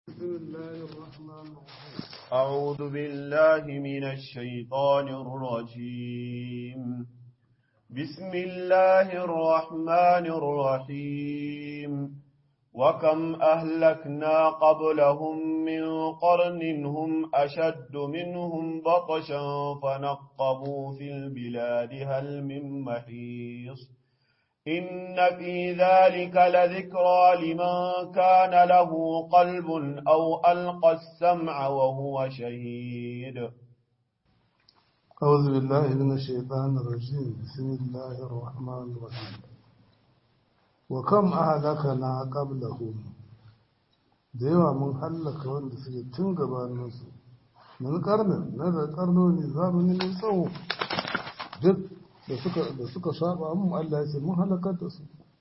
بسم الله الرحمن الرحيم أعوذ بالله من الشيطان الرجيم بسم الله الرحمن الرحيم وكم أهلكنا قبلهم من قرن هم أشد منهم بطشا فنقبوا في البلاد هل من محيص إن في ذلك لذكرى لمن كان له قلب أو ألقى السمع وهو شهيد أعوذ بالله من الشيطان الرجيم بسم الله الرحمن الرحيم وكم أهلكنا قبلهم da yawa mun hallaka wanda suke tun gabaninsu mun karnin na da karnoni zamani mai tsawo duk da suka saba mun Allah ya ce mun halakar da su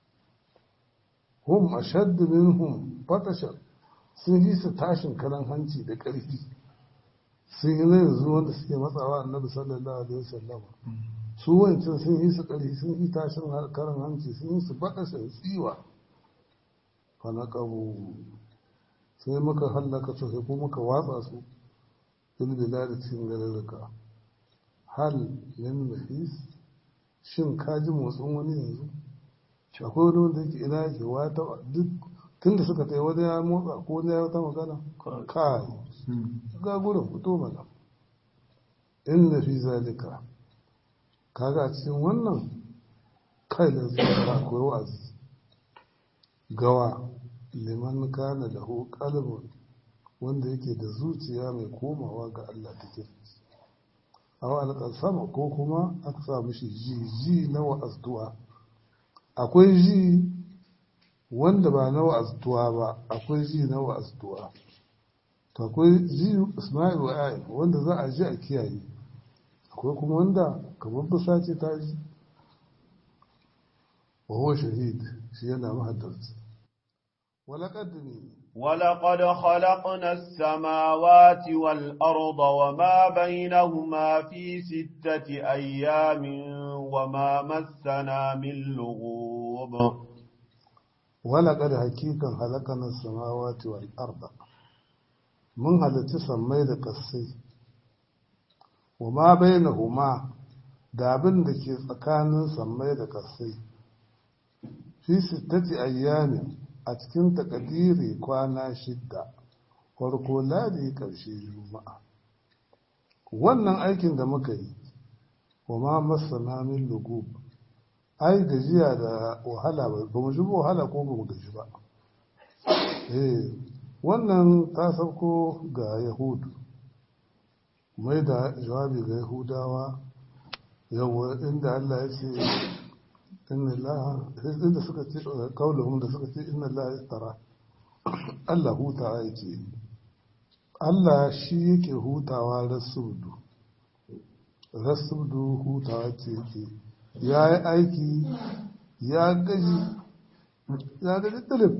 hum ashaddu minhum batashan sun yi su tashin karan hanci da ƙarfi sun yi na yanzu wanda suke matsawa annabi sallallahu alaihi wasallam su wancan sun yi su ƙarfi sun yi tashin karan hanci sun yi su batashan tsiwa fa na sai muka hallaka su sai ko muka watsa su fil bilad cikin garuruka hal min mahis shin ka ji motsin wani yanzu akwai wani wanda yake ina yake wata duk tun da suka wani ya motsa ko wani ya wata magana kai ga gurin fito mana in na fi zalika kaga a cikin wannan kai da zuwa akwai wa'azi gawa liman kana lahu qalbun wanda yake da zuciya mai komawa ga Allah take aw alƙasama ko kuma aka sa mishi ji ji na wa'azduwa akwai ji wanda ba na wa'azduwa ba akwai ji na wa'azduwa to akwai ji isma'il wa ayi wanda za a ji a kiyaye akwai kuma wanda kamar busa ce ta ji wa huwa shahid shi yana mahaddarci ولقد ولقد خلقنا السماوات والأرض وما بينهما في ستة أيام وما مسنا من لغوب ولقد حقيقا خلقنا السماوات والأرض من هل تسمي قصي وما بينهما دابن دكي tsakanin sammai da kasai fi sittati ayyamin a cikin takadiri kwana shidda farko ladi ƙarshe juma'a wannan aikin da muka yi wa ma masana min lugub ai gajiya da wahala ba mu ji wahala ko ba mu gaji ba eh wannan ta sauko ga yahudu mai da jawabi ga yahudawa yawa inda Allah ya ce inna Allah inda suka ce kauluhum da suka ce inna Allah istara Allah hutawa yake Allah shi yake hutawa rasubdu rasubdu hutawa ce yake ya yi aiki ya gaji ya gaji tilip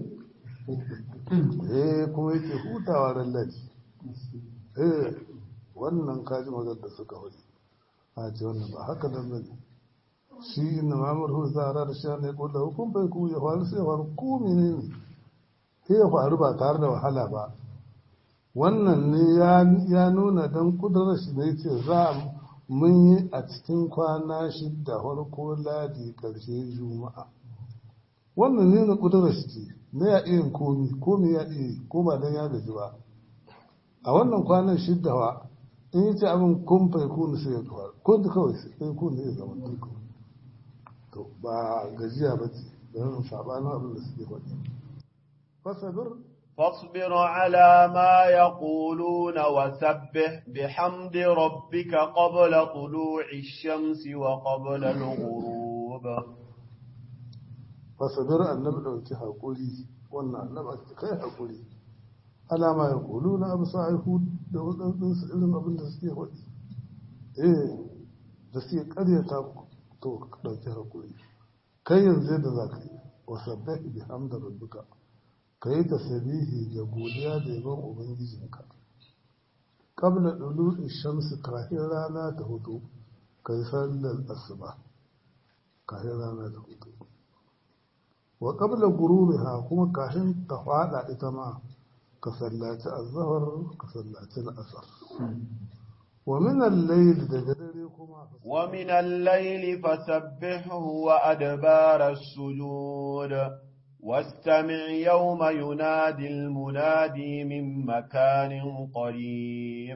eh kuma yake hutawa rallaci eh wannan kaji mazar da suka hudu a ce wannan ba haka nan bane shi inna mamar hu zara da sha ne kulla hukum bai ku ya faru sai ya faru ko menene sai ya faru ba tare da wahala ba wannan ne ya nuna dan kudurar shi ne ce za mun yi a cikin kwana shidda farko ladi karshe juma'a wannan ne na kudurar shi ce na ya iya komi komi ya iya ko ba dan ya gaji ba a wannan kwanan shidda wa in yi ce abin kun fai kunu sai ya faru kun kawai sai kunu ya zama tuku to ba gajiya ba ce don sabanin abin da suke faɗi fasabir فاصبر على ما يقولون وسبح بحمد ربك قبل طلوع الشمس وقبل الغروب fasabir annabi ɗauki haƙuri wannan annabi kai haƙuri alama ya kulu na abu sa'ihu da waɗansu irin abin da suke faɗi eh da suke ƙaryata to ka ɗauki haƙuri kai yanzu da za ka yi wa sabbahi bi hamda rabbika ka yi tasbihi da godiya da yaban ubangijinka qabla dulu'i shamsi kafin rana ta hudu kai sallar asuba kafin rana ta hudu wa qabla gurubiha kuma kafin ta fada ita ma ka sallaci azhar ka sallaci al'asar wa min al-layl daga dare kuma ومن الليل فسبحه وأدبار السجود واستمع يوم ينادي المنادي من مكان قريب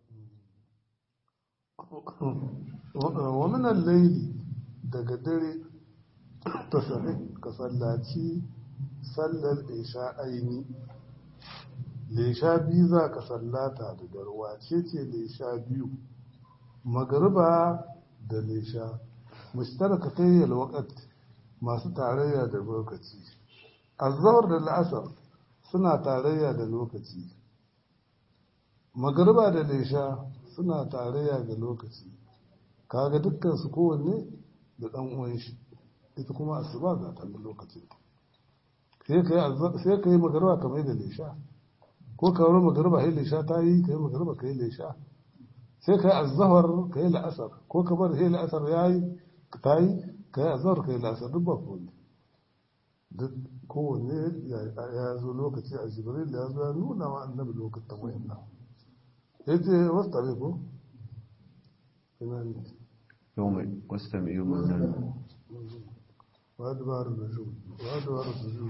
wa min al-layl daga dare ta sare ka sallaci sallar isha aini lesha biyu za ka sallata da darwa ce ce lesha biyu magariba da lesha mushtaraka ta yi alwakat masu tarayya da lokaci azawar da la'asar suna tarayya da lokaci magariba da lesha suna tarayya da lokaci kaga dukkan su kowanne da dan uwan shi ita kuma asuba ga ta lokacin sai ka yi magariba kamar da lesha ko ka wuri magariba kai lesha ta yi ka yi magariba ka yi lesha sai ka yi azahar ka yi la'asar ko ka bar sai la'asar ya yi ta yi ka yi azahar ka yi la'asar duk ba kowanne duk kowanne ya zo lokaci a jibril ya zo ya nuna wa annabi lokacin wayan nan ya ce wasu tare ko ina ne يوم واستمع يوم النادي وأدبار النجوم وأدبار السجود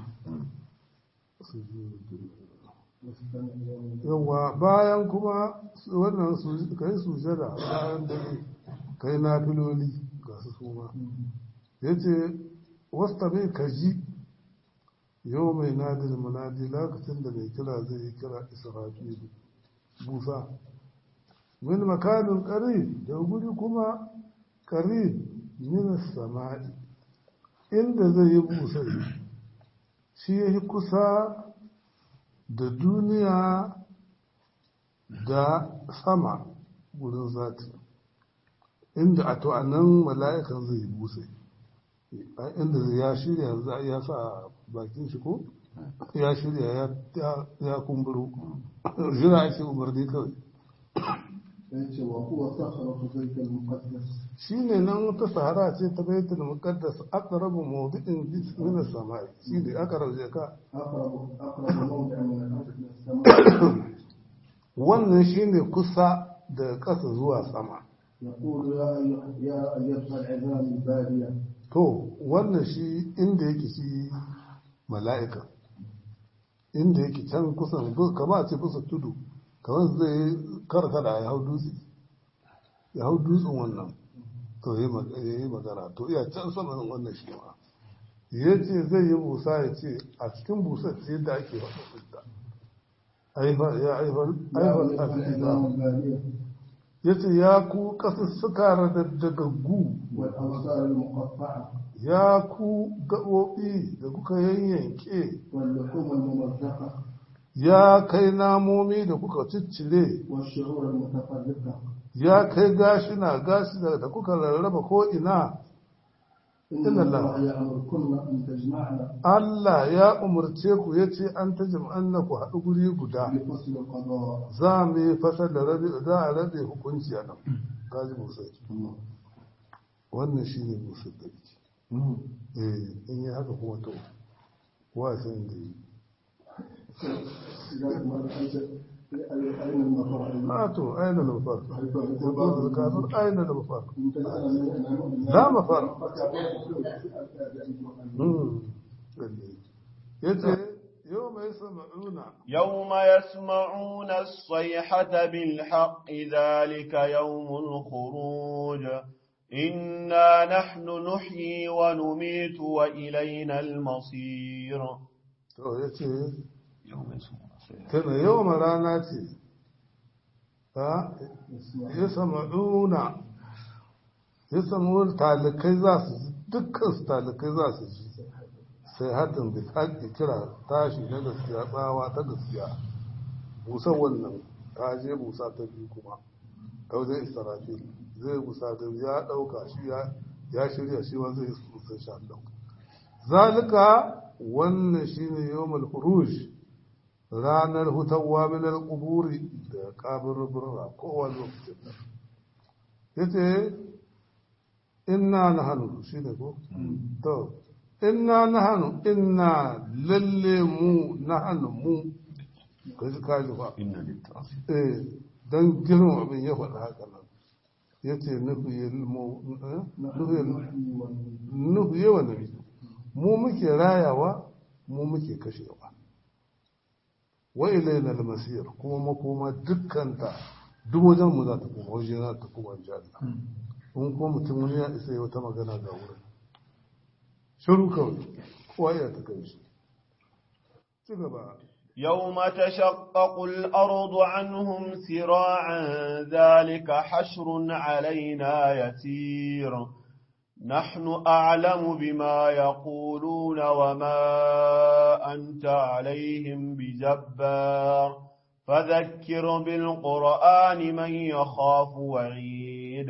yawa bayan kuma wannan ka yi sujada bayan dare ka yi nafiloli ga su suma ya ce wasta mai ka ji yau mai nadin munadi lokacin da mai kira zai yi kira israfilu busa min makanin ƙari da guri kuma ƙari min sama'i inda zai yi busa shi ya yi kusa da duniya da sama gudun zati inda a to nan mala'ikan zai yi busa inda ya shirya za ya sa bakin shi ko ya shirya ya kumburo jira ake umarni kawai yace wa huwa sakhratu bayt al-muqaddas shine nan wata sahara ce ta baitul muqaddas aqrabu mawdi'in min as-sama'i shine aqrabu je ka aqrabu aqrabu mawdi'in min al-ardh ila as-sama' wannan shine kusa da ƙasa zuwa sama يقول يا أيها يا أيتها العظام البادية to wannan shi inda yake shi mala'ika inda yake can kusan kama a ce kusa tudu kamar zai karkada ya hau dutse ya hau dutsen wannan to ya yi magana to iya can saman wannan shi ma ya ce zai yi busa ya ce a cikin busar ce yadda ake faɗa fita ya haifar يا haifar أيتها العظام البادية ya ce ya ku ƙasussuka daddagaggu والأبصار المقطعة ya ku gaɓoɓi da kuka yanyanke واللحوم الممزقة ya kai namomi da kuka ciccire والشعور المتفرقة ya kai gashina gashi da da kuka rarraba ko ina إن إن الله- الله يأمركن أن تجمعن Allah ya umarce ku ya ce an ta jam'an na ku haɗu guri guda بفصل القضاء za mu yi fasar da rabe za a rabe hukunci a nan kaji musai wannan shi ne musai da yake eh in yi haka kuma to wasan da yi أين المطار؟ a to aina da mafar yanzu da kasar aina da mafar لا la mafar ya ce yau mai sama'una يوم يسمعون الصيحة بالحق ذلك يوم الخروج إنا نحن نحيي ونميت وإلينا المصير to ya ce يوم يسمعون الصيحة tana yau ma rana ce ta ya sama'una ya samu talikai za su ji dukkan su talikai za su ji sai hatin da haƙi kira tashi na gaskiya tsawa ta gaskiya busa wannan ta je busa ta biyu kuma ta wajen israfil zai busa ta ya ɗauka shi ya- ya shirya shi wa zai busa shi an ɗauka zalika wannan shine yawmul khuruj ranar hutawa min al-quburi da kaburbura kowane lokacin da yace inna nahnu shine ko to inna nahnu inna lalle mu nahnu mu ka ji kaji ba inna littafi eh don girma abin ya faɗa haka nan ya ce nufi yawa nabi mu muke rayawa mu muke kashewa wa ilaina al-masir kuma makoma dukkanta duk wajen mu za ta koma waje za ta koma janna in kuma mutum wani ya isa wata magana ga wurin shiru kawai kowa ya ta kai shi ci gaba يوم تشقق الأرض عنهم سراعا ذلك حشر علينا يسير نحن أعلم بما يقولون وما أنت عليهم بجبار فذكر بالقرآن من يخاف وعيد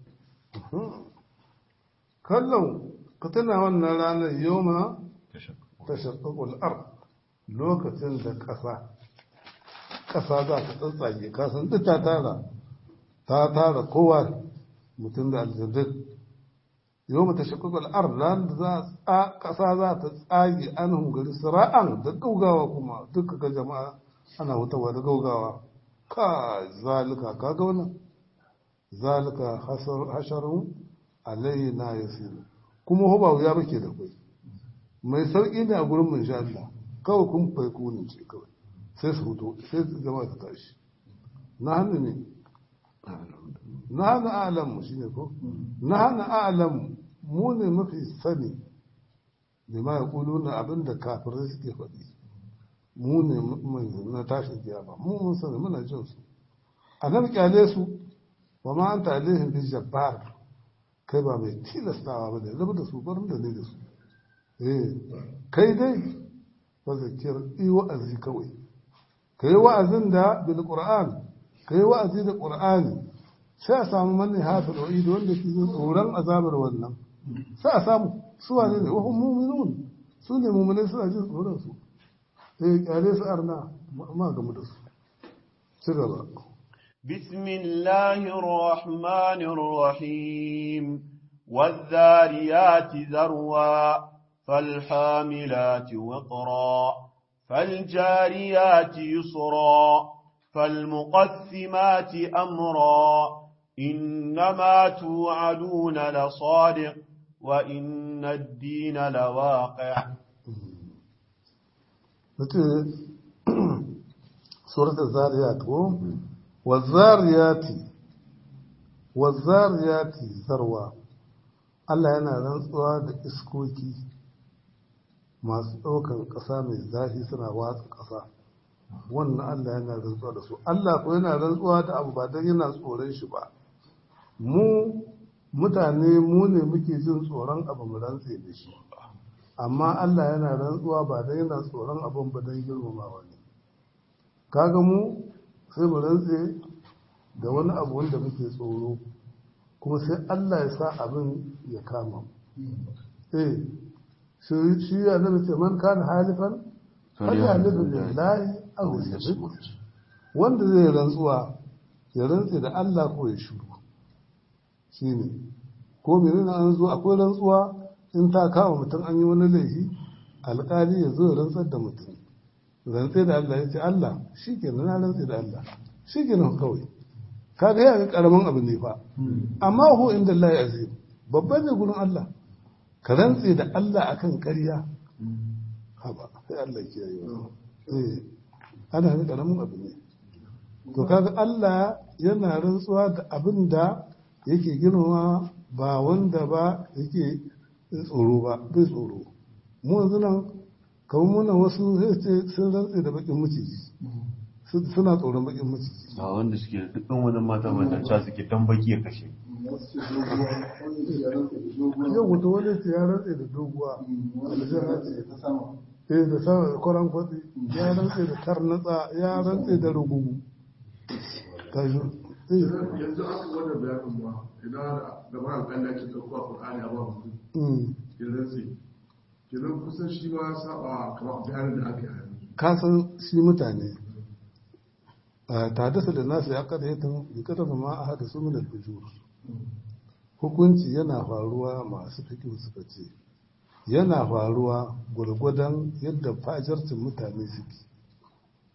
kallon ka tana wannan ranar yoma ta shaƙaƙul ar lokacin da ƙasa ƙasa za ta tsatsage kasan duk ta tara ta tara kowa mutum da aljandun yoma ta shaƙaƙul ar ranar da za ƙasa za ta tsage an hungari sira'an da gaugawa kuma duka ga jama'a ana hutawa da gaugawa ka zalika ka ga wannan zalika hasharun alaina yasiru kuma ho ba wuya bake da kai mai sauki ne a gurin mun sha Allah kawai kun fai kunin ce kawai sai su huto sai jama'a ta tashi na hannu ne na hannu alam mu shine ko na hannu alam mu ne mafi sani da ma ya kulu na abin da kafirai suke faɗi mu ne na tashin kiyama mu mun sani muna jin su a nan kyale su wa ma anta alaihim bi jabbar kai ba mai tilastawa ba ne zama da su barin da ne da su eh kai dai ba zakir yi wa'azi kawai ka yi wa'azin da bil qur'an ka yi wa'azi da qur'ani sai a samu manne hafi da wanda ke jin tsoron azabar wannan sai a samu su wane ne wahun muminun su ne muminai suna jin tsoron su eh kyale su arna ma gamu da su ci gaba بسم الله الرحمن الرحيم والذاريات ذروا فالحاملات وقرا فالجاريات يسرا فالمقسمات أمرا إنما توعدون لصادق وإن الدين لواقع سورة الذاريات wazariyati wazariyati zarwa Allah yana rantsuwa da iskoki masu ɗaukan ƙasa mai zafi suna watsa ƙasa wannan Allah yana rantsuwa da su Allah ko yana rantsuwa da abu ba don yana tsoron shi ba mu mutane mu ne muke jin tsoron abu mu rantse da shi amma Allah yana rantsuwa ba don yana tsoron abin ba don girmamawa ne kaga mu sai mu rantse da wani abu wanda muke tsoro kuma sai Allah ya sa abin ya kama eh shi ya zama ce man kana halifan har ya halifin lillahi aw yasbut wanda zai rantsuwa ya rantse da Allah ko ya shiru shine ko menene an zo akwai rantsuwa in ta kama mutum an yi wani laifi alƙali ya zo ya rantsar da mutum rantse da Allah ya ce Allah shi ke na rantse da Allah shi ke nan kawai kaga ya ga karamin abu ne fa amma hu inda Allah ya azim babban ne gurin Allah ka rantse da Allah akan ƙarya haba sai Allah ke yi eh ana ga karamin abu ne to kaga Allah yana rantsuwa da abin da yake girma ba wanda ba yake tsoro ba bai tsoro mu yanzu nan kamar muna wasu zai ce sun rantse da bakin maciji suna tsoron bakin maciji a wanda suke da dukkan wani mata mata ca suke dan baki ya kashe yau wata wani ce ya rantse da doguwa aljanna ce eh da sama kwaran kwatsi ya rantse da tarnatsa ya rantse da rugugu kaji yanzu aka wannan bayanin ba idan da ba alƙalla ke ɗauko a ƙur'ani a ba mutum ya rantse kenan kusan shi ma saba kamar bayanin da aka yi a yanzu ka san shi mutane ta dasa da nasu ya kada yatan jikata ma a hada su min al-fujur hukunci yana faruwa masu fikin suka ce yana faruwa gwargwadon yadda fajarcin mutane suke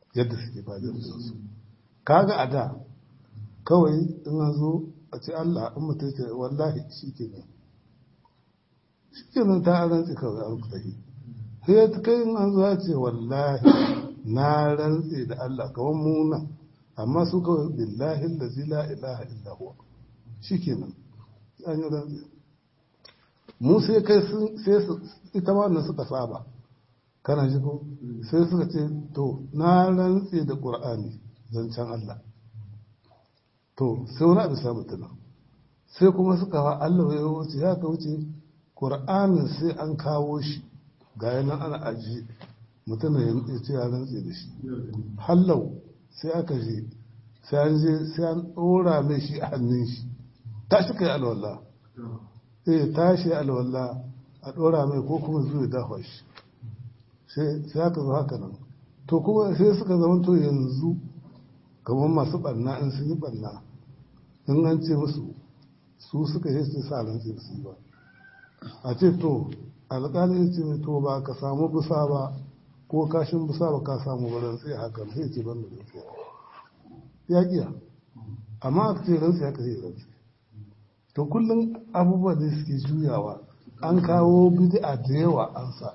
yadda suke ba da su kaga a da kawai in an zo a ce Allah in mutum ce wallahi shi ke nan shi ke nan ta rantsi kawai a rukuta shi sai ta kai in an zo ya ce wallahi na rantsi da Allah kawai muna amma su kawai billahi da zila ilaha illa huwa shi ke nan an yi rantsi mu sai kai sun sai su ita wannan suka saba kana ji ko sai suka ce to na rantsi da qur'ani zancen Allah to sai wani abu samu tuna sai kuma suka wa Allah ya wuce ya ka wuce qur'anin sai an kawo shi ga yana ana aji mutum ya ce ya rantsi da shi hallau sai aka je sai an je sai an ɗora mai shi a hannun shi tashi kai alwallah sai tashi alwala a ɗora mai ko kuma zuwa dafa shi sai aka zo haka nan to kuma sai suka zama to yanzu kamar masu ɓanna in sun yi ɓanna in an ce musu su suka yi su sa ran su yi ba a ce to alƙali ya ce to ba ka samu busa ba ko kashin busa ba ka samu ba rantsi haka sai ce ban da rantsi ya ƙiya amma aka ce rantsi haka sai rantsi to kullum abubuwa da suke juyawa an kawo bid'a da yawa an sa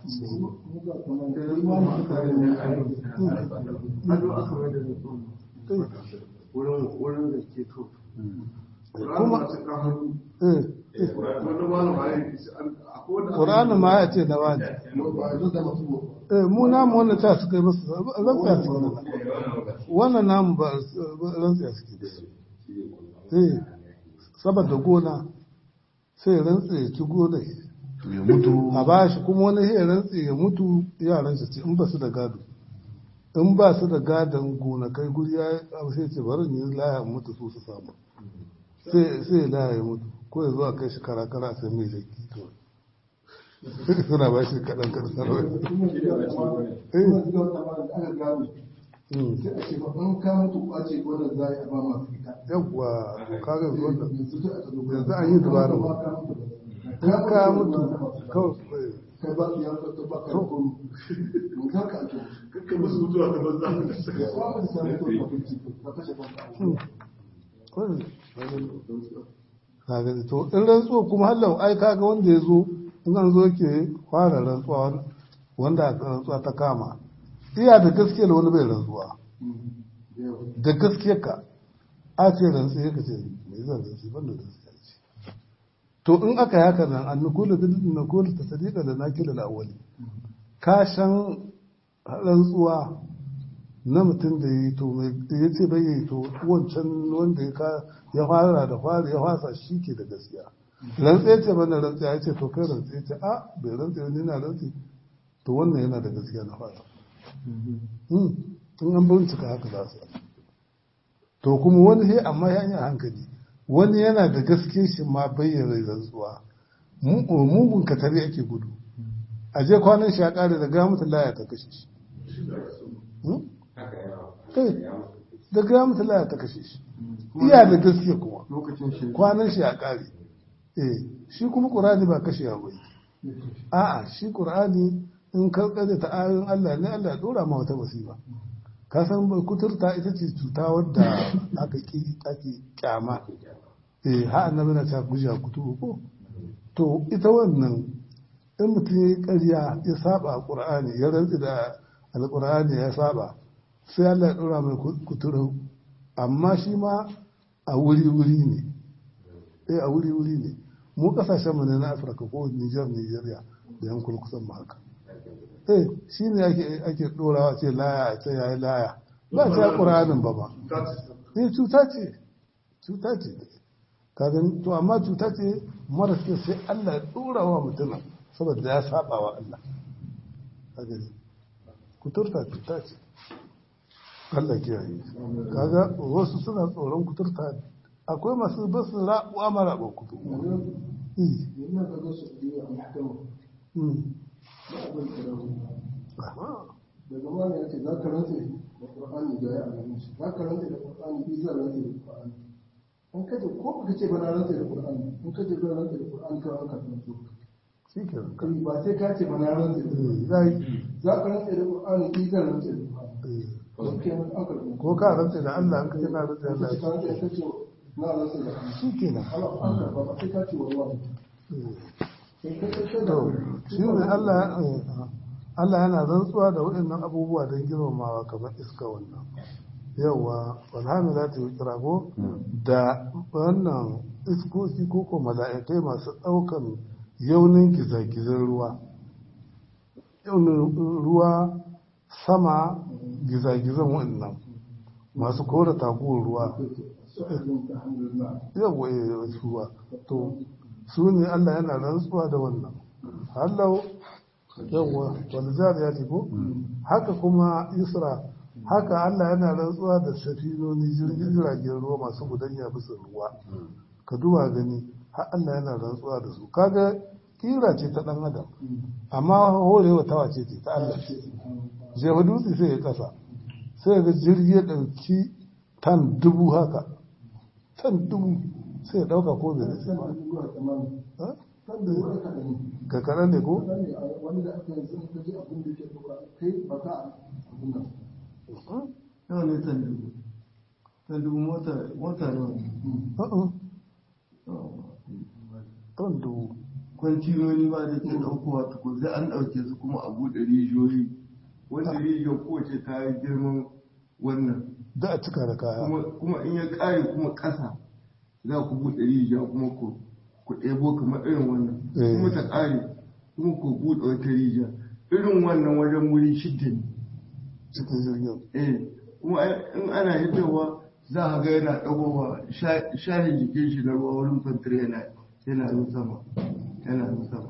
wurin da ke to kuma ƙur'ani ƙur'ani ma ya ce na wani eh mu namu wannan ta suka yi masu rantsiya suke da wannan namu ba rantsiya suke da eh saboda gona sai rantse ya ci gona ya mutu a ba shi kuma wani sai rantse ya mutu yaran shi in ba su da gado in ba su da gadon gonakai guri ya abu sai ce bari ne laya mutu su su samu sai sai laya ya mutu ko ya zo a kai shi kara-kara sai mai zaki to suna ba shi kaɗan kaɗan sarwai yawwa kaga wannan yanzu an yi dubara ba in ka mutu kawai kai ba ya ta ba ka ko mun ka ka to kakka musu mutuwa ta banza ya kwa mun sai ko ka fice ka kashe kanka kaga to in rantsuwa kuma hallau ai kaga wanda ya zo in an zo ke fara rantsuwa wanda rantsuwa ta kama iya da gaskiyar wani bai rantsuwa da gaskiyar ka a ce rantsuwa ka ce mai zan rantsi ban da gaskiya ce to in aka yi haka nan an nukula bil nukula ta sadiqa da nakila da awwali ka san rantsuwa na mutum da yi to mai ya ce bai yi to wancan wanda ya fara da fara ya fasa shi ke da gaskiya rantse ce bana rantse ya ce to kai rantse ce a bai rantse wani na rantse to wannan yana da gaskiya na fara in an bincika haka za su to kuma wani sai amma ya yi hankali wani yana da gaske shi ma bayyana rantsuwa mugun katari ake gudu a je kwanan shi ya kare da ga mutum laya ta kashe shi da ga mutum laya ta kashe shi iya da gaske kuma kwanan shi ya kare eh shi kuma qur'ani ba kashe ya bai a'a shi qur'ani in karkare ta ayoyin Allah ne Allah ya dora ma wata musiba ka san kuturta ita ce cuta wadda aka ki ake kyama eh ha annabi na ta guja kutu ko to ita wannan in mutum ya ƙarya ya saba qur'ani ya rantsi da alqur'ani ya saba sai Allah ya dora mai kuturu amma shi ma a wuri-wuri ne eh a wuri-wuri ne mu kasashen mu ne na Afirka ko Niger Nigeria da yankun kusan mu haka eh shi ne ake ake dorawa ce laya a ce yayi laya ba ta Qur'anin ba ba eh cuta ce cuta ce ka gani to amma cuta ce mara ce sai Allah ya dora wa mutum saboda ya saba wa Allah ka gani kuturta cuta ce Allah kiyaye kaga wasu suna tsoron kuturta akwai masu basu ra'uwa mara ba kutu yana da gasu da mahkama daga mana ya ce za ka rantse da ƙur'ani da ya alamu shi za ka rantse da ƙur'ani bi za rantse da ƙur'ani in kace ko baka ce ba na rantse da ƙur'ani in kace ba rantse da ƙur'ani ka an ka rantse shi ke nan ba sai ka ce ba na rantse da ƙur'ani zai za ka rantse da ƙur'ani bi za rantse da ƙur'ani Don kenan an karɓi. ko ka rantse da Allah an kace na rantse da Ka ce ka Allah rantse ka ce na rantse da Allah. shi kenan Ana an karɓa ba sai ka ce wallahi. Sai ka ce da to shi ne Allah eh, Allah yana rantsuwa da waɗannan abubuwa don girmamawa kamar iska wannan yawa walhamilati wikira ko da wannan iskoki ko ko mala'ikai masu ɗaukan yaunin gizagizan ruwa yaunin ruwa sama gizagizan waɗannan masu kora taguwar ruwa su'adun ta alhamdulillah. yawa eh, ruwa to su ne Allah yana rantsuwa da wannan hallau yawa wani ya ce ko haka kuma isra haka Allah yana rantsuwa da safinoni jirgin jiragen ruwa masu gudanya bisa ruwa ka duba gani har Allah yana rantsuwa da su kaga kira ce ta dan adam amma horewa ta wace ce ta Allah ce jefa dutse sai ya kasa sai ga jirgi ya dauki tan dubu haka tan dubu sai ya dauka ko bai nutse ba Zuwa tsamani. Ha? Kan da wani kaɗan ne. ga kaɗan ne ko Kaɗan ne a wani da aka yanzu in ka ji abin da ke ɗauka kai ba ka abin nan. Nawa ne tan dubu? Tan dubu mota mota nawa ne? Uh-uh. tan dubu Kwantinoni ba da ke ɗaukowa tukun sai an ɗauke su kuma a buɗe rijiyoyi. Wanda rijiyar kowace ta yi girman wannan. da a cika da kaya Kuma kuma in ya ƙare kuma ƙasa za ku buɗe rijiya kuma ku ku ɗebo kamar irin wannan. Eh. Kuma ta ƙare kuma ku buɗe wata rijiya. Irin wannan wajen wuri shidda ne. cikin jirgin eh kuma ai- in ana hitowa za a ga yana ɗagowa sha- shahin jikin shi na ruwa wurin fantir yana yana yin sama yana yin sama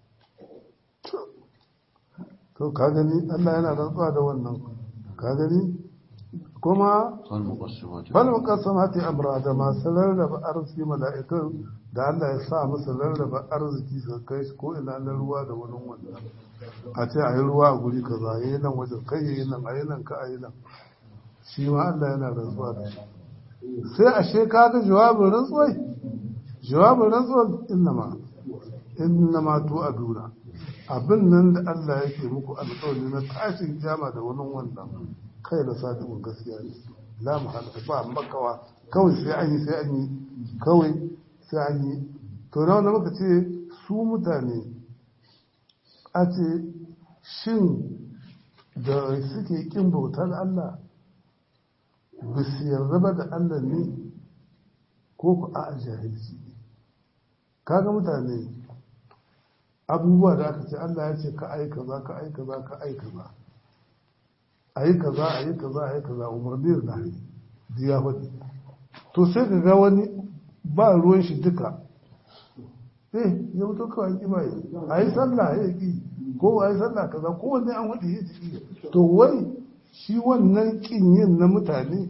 to ka gani Allah yana rantsuwa da wannan ka gani kuma والمقسمات bal muqassamati amra da masu rarraba arziki mala'ikun da Allah ya sa musu rarraba arziki su kai shi ko ina na ruwa da wani wannan a ce a yi ruwa a guri kaza yi nan wajen kai yi nan a yi nan ka a yi nan shi ma Allah yana rantsuwa da shi sai ashe ka ga jawabin rantsuwai jawabin rantsuwar innama innama tu aduna abin nan da Allah yake muku alƙawari na tashin kiyama da wani wannan kai da sadiqun gaskiya ne la muhala ba makawa kawai sai an yi sai an yi kawai sai an yi to na wanda muka ce su mutane a ce shin da suke kin bautar Allah ba su yarda ba da Allah ne ko ku a jahilci ne kaga mutane abubuwa da aka ce Allah ya ce ka ai kaza ka ai kaza ka ai kaza ayi kaza ayi kaza ayi kaza umarni da nahi diya faɗi to sai ka ga wani ba ruwan shi duka eh ya mutu kawai ki bai ayi sallah ya ki ko ayi sallah kaza ko wanne an wadi ya ki to wai shi wannan kin yin na mutane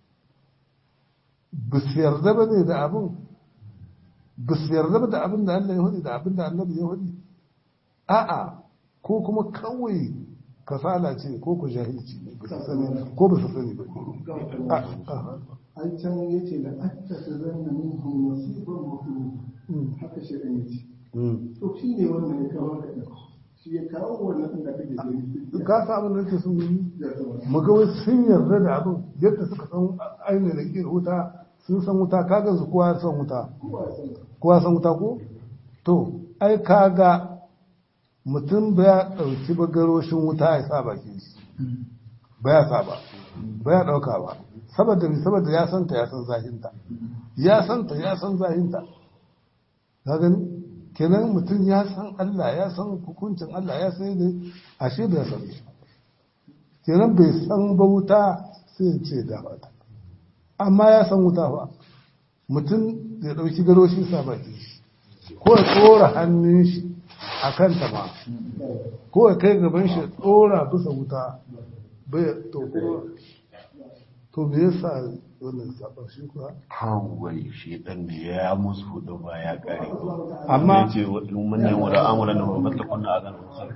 ba su yarda ba ne da abin ba su yarda ba da abin da Allah ya hudu da abin da annabi ya hudu a'a ko kuma kawai kasala ce ko ku jahilci ne ba su sani ko ba su sani ba a a Ai can ya ce da aka ta zanna min hun nasiban mutum haka shirin ya ce. mm. To shi ne wannan ya kawo ka ɗin. Shi ya kawo wannan da kake gani. ka sa abin da nake sun yi Ya zama. muga wai sun yarda da abin yadda suka san ainihin da ke wuta sun san wuta kaga su kowa ya san wuta Kowa ya sani. kowa ya san wuta ko to ai kaga mutum ba ya ɗauki bagaroshin wuta ya sa bakin shi ba ya sa ba ba ya ɗauka ba saboda mi saboda ya santa ya san zahinta ya santa ya san zahinta ka gani kenan mutum ya san Allah ya san hukuncin Allah ya san ne ashe bai san shi kenan bai san ba wuta sai ya ce da fata amma ya san wuta ba mutum ya ɗauki garoshin sa baki ko ya tsora hannun shi a kanta ma ko ya kai gaban shi ya tsora bisa wuta bai to kuma to me yasa wannan sabar shi kuwa kawai shi dan da ya musu hudu ba ya kare amma ya ce mun ne wa ra'amura na wa matlakun na azan musal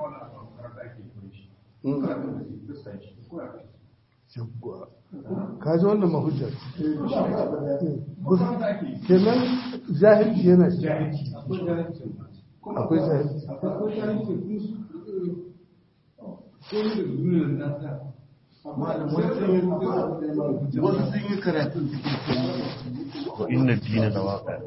yawwa ka ji wannan mahujjar kenan jahilci yana shi akwai jahilci malam wasu sun yi wasu sun yi karatun cikin sun wa inna dina da waka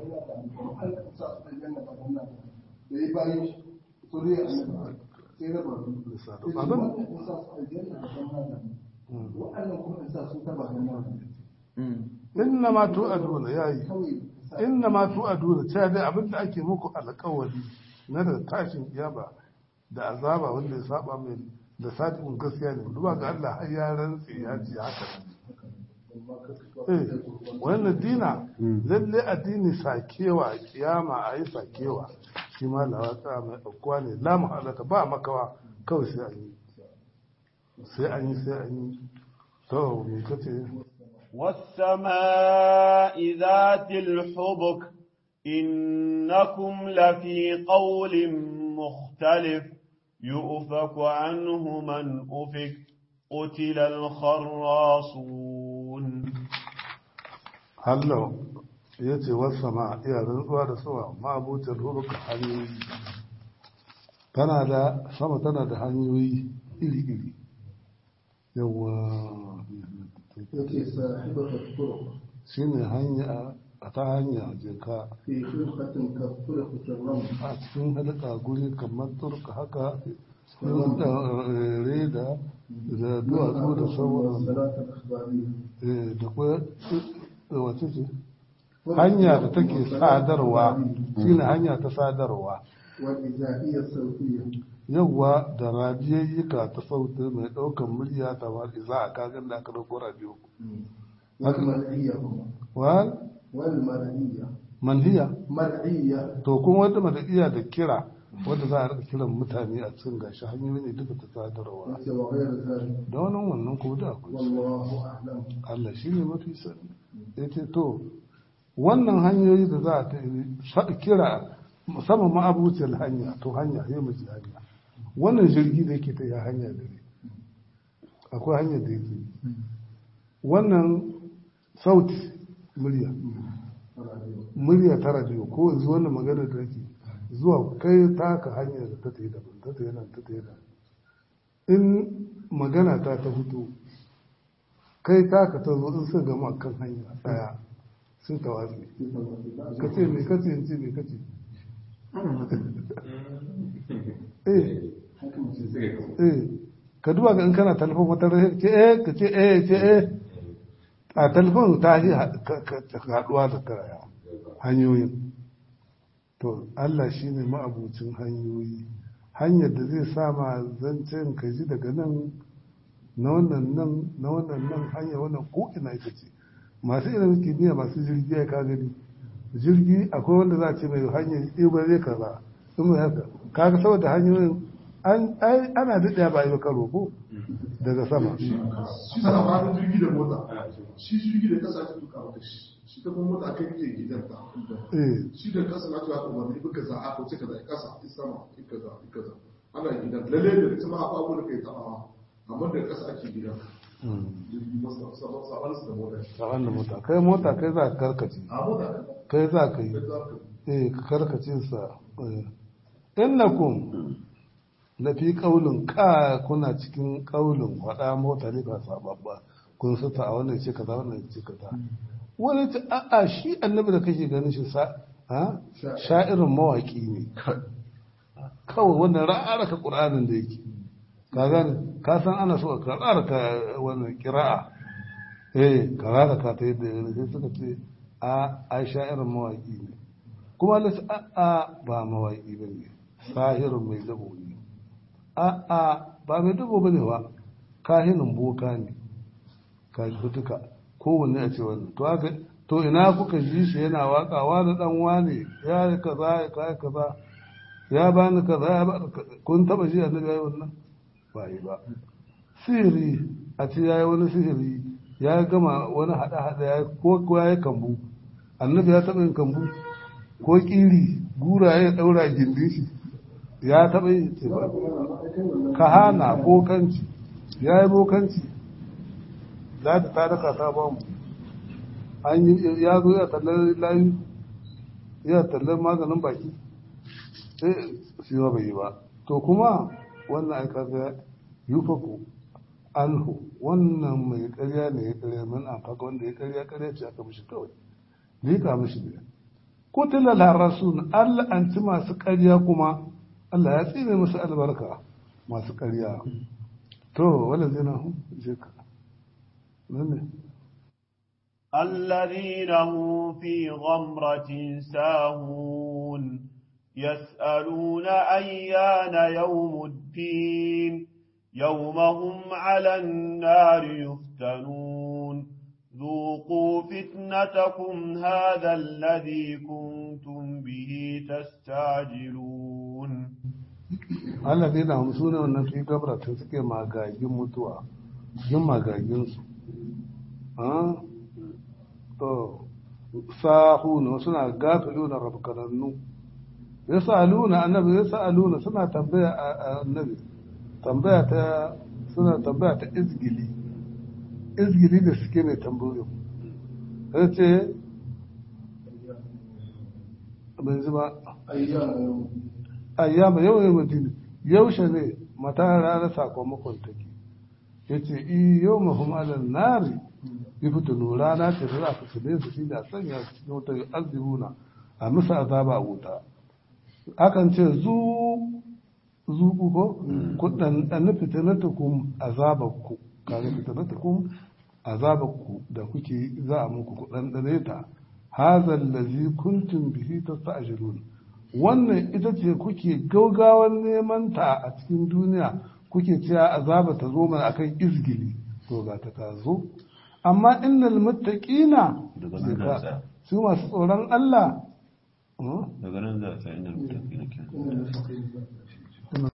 da ya bayan shi sori a annabi sai raba su Lissa da sai ba nan? wannan in sa su aljanna da ban hada wa'annan kuma in sa su ta ba hannun inna ma tu'aduna yayi kawai sa inna ma tu'aduna cewa dai abinda ake muku alƙawari na da tashin kiyama da azaba wanda ya saba mai da sadiqun gaskiya ne duba ga Allah har ya rantsi ya ce haka eh wannan dina lalle addini sakewa kiyama ayi sakewa shi ma lawata mai aukuwa ne la mahalata ba makawa kawai sai an yi sai an yi sai an yi to me kace والسماء ذات الحبك إنكم لفي قول مختلف يؤفك عنه من أفك قتل الخراصون hallo ya ce wasu ma iya rantsuwa da sama ma'abutar huruka hanyoyi tana da sama tana da hanyoyi iri-iri yawa yake sahibar tafkuro shi ne hanya a ta hanya jeka fi shirkatin kafura fitarran a cikin halka guri kamar turka haka cikin eh, reda da duwatsu da sauran salatar akhbari eh, da kuwa wace ce hanya da take sadarwa shine hanya ta sadarwa wal izahiyyar sauƙiyya yawwa da radiyayyuka ta sauti mai ɗaukar murya ta wani za a kagan da aka ɗauko radiyo wal mar'iyya kuma wal wal mar'iyya manhiya mar'iyya to kuma wanda mata iya da kira wanda za a rika kiran mutane a cikin gashi hanyoyi ne duka ta sadarwa yace wa ghayr zalik da wannan wannan ko da akwai su. wallahu a'lam Allah shi ne mafi sani ya ce to wannan hanyoyi da za a ta sa- kira musamman ma'abuciyar hanya to hanya ya mace hanya wannan jirgi da yake ta yi hanya da ne akwai hanyar da yake wannan sauti murya murya ta radio ko yanzu wannan magana da yake zuwa kai taka hanyar da ta ta yi daban ta ta yi nan ta ta yi nan in magana ta ta fito kai taka ta zo in sun gama kan hanya daya sun ta watsi ka ce me kace in ce me kace eh eh ka duba ga in kana talfon wata rai ce eh ka ce eh ce eh a talfon ta shi haduwa da karaya hanyoyin to Allah shi ne ma'abucin hanyoyi hanyar da zai sama zancen ka ji daga nan na wannan nan na wannan nan hanya wannan ko ina ita ce masu ilimin kimiyya masu jirgi ya ka gani jirgi akwai wanda za a ce mai hanyar ɗibar zai kaza in mai haka kaga saboda hanyoyin an ai ana daɗaya ba a yi karo ko daga sama shi sa ba jirgi da mota shi jirgi da kasa ta tuka maka shi shi ta kuma mota kai ke gidan ta eh shi da kasa na tuka kuma ne buka za a ko ce kaza kasa sama kaza kaza ana gidan lalle da ita ma abu da kai tabawa amma da kasa ake gidan jirgi masa sabon sabon su da mota saban da mota kai mota kai za ka karkace a mota kai za ka yi kai za ka eh ka karkace sa eh. innakum la fi qaulin ka kuna cikin qaulin wada mota ne ba sababba kun sata a wannan ce kaza wannan ce kaza wani ta a'a shi annabi da kake ganin shi sa ha sha'irin mawaki ne kawai wannan ra'araka qur'anin da yake ka gane ka san ana so ka ra'araka wannan qira'a eh ka ra'araka ta yadda ya sai suka ce a ai sha'irin mawaki ne kuma Allah ce a'a ba mawaki bane sahirin mai dabo ne a'a ba mai dabo bane ba kahinin boka ne ka ji duka kowanne a ce wannan to haka to ina kuka ji shi yana wakawa da dan wane ya yi kaza ya kai kaza ya bani kaza ya bani kaza kun taba ji annabi yayi wannan ba yi ba sihiri a ce yayi wani sihiri ya gama wani hada hada ya ko ko yayi kambu annabi ya taba yin kambu ko kiri gura ya daura gindin shi ya taba yin ce ba kahana bokanci ya yi bokanci za ta daka ta ba mu an yi ya zo ya tallar layu ya tallar maganin baki sai shi ma bai yi ba to kuma wannan aika ga yufaku anhu wannan mai ƙarya ne ya ƙarya min an faka wanda ya ƙarya ƙarya ce aka mishi kawai liƙa mishi ne kutila larasun Allah an ci masu ƙarya kuma Allah ya tsine musu albarka masu ƙarya to wala zina hu je ka nan ne الذين هم في غمرة ساهون يسألون أيان يوم الدين يوم هم على النار يفتنون ذوقوا فتنتكم هذا الذي كنتم به تستعجلون alladina hum sune wannan fi gabratin suke magagin mutuwa yin magaginsu to sahuna suna gafiluna rabkanannu yasaluna annabi yasaluna suna tambaya a- annabi tambaya ta suna tambaya ta izgili izgili da suke mai tambayo sai ce bai zuba ayyana yau ayyama yau yau madina yaushe ne mata ranar sakamakon take ya ce i yau mahim alal nari yi fitinu rana ce da za a fitine su shi da sanya su cikin wuta azibuna a musu azaba a wuta akan ce zu zuku ko kudan dan fitinatukum azabaku kaga fitinatukum azabaku da kuke za a muku kudan dane ta hadha allazi kuntum bihi tasta'jilun wannan ita ce kuke gaugawan neman ta a cikin duniya kuke cewa azaba ta zo mana akan izgili to ga ta ta zo amma innal muttaqina Daga nan za a tsaya. su masu tsoron Allah daga nan za a tsaya inda mutum ke inda na faɗi